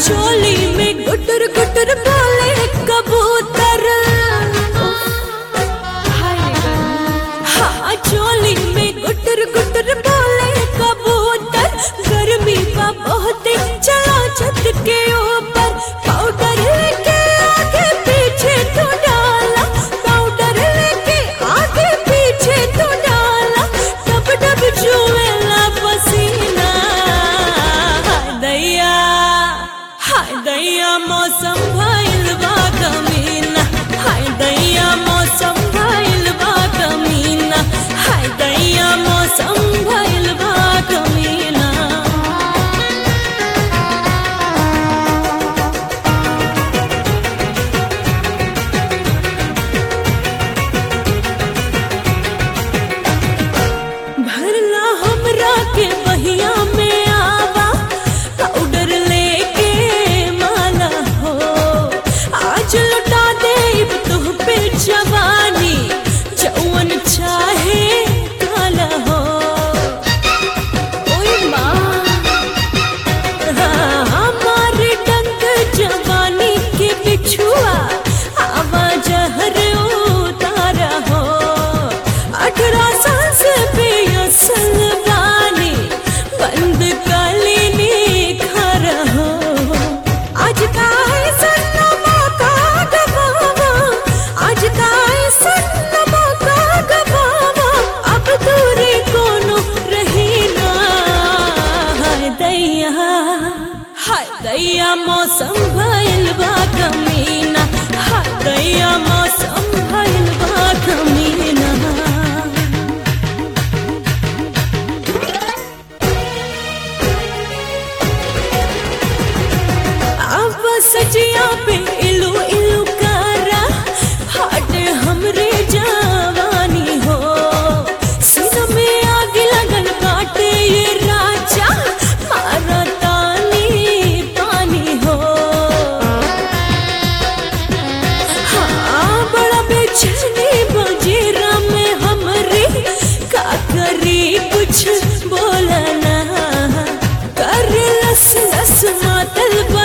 चोली में गुटर गुटर बोले कबूतर हाँ चोली में गुटर गुटर बोले कबूतर गर्मी का बहुत चला छत के ऊपर पाउडर लेके आगे पीछे तो डाला पाउडर लेके आगे पीछे तो डाला टप टप जुएला पसीना हाय दैया हाय दैया मौसम भइल बा कमीना हाय दैया मौसम भइल बा कमीना हाय दैया मौसम भइल बा कमीना भरला हमरा के बहिया में आवा पाउडर लेके माला हो आज लुटा देब तुह पे जवानी जौवन चाहे काला हो ओए माँ हमारे डंक जवानी के बिछुआ आवाज हर उतारा हो अठारह साल से बेअसल बानी बंद कालीनी खरा हो आज का है सन्नमा का गवावा आज का है सन्नमा का गवावा अब दूरी कोनो रही ना हाय दैया हाय दैया मौसम भइल बा कमीना हाय दैया मौसम भइल बा कमीना अब सजिया पे इलू इलू करा हाट हमरे जवानी हो सीना में आग लगन काटे ये राजा मारा तानी पानी हो हाँ बड़ा बेचैनी बजेरा में हमरे का करी कुछ बोला ना कर लस लस मातल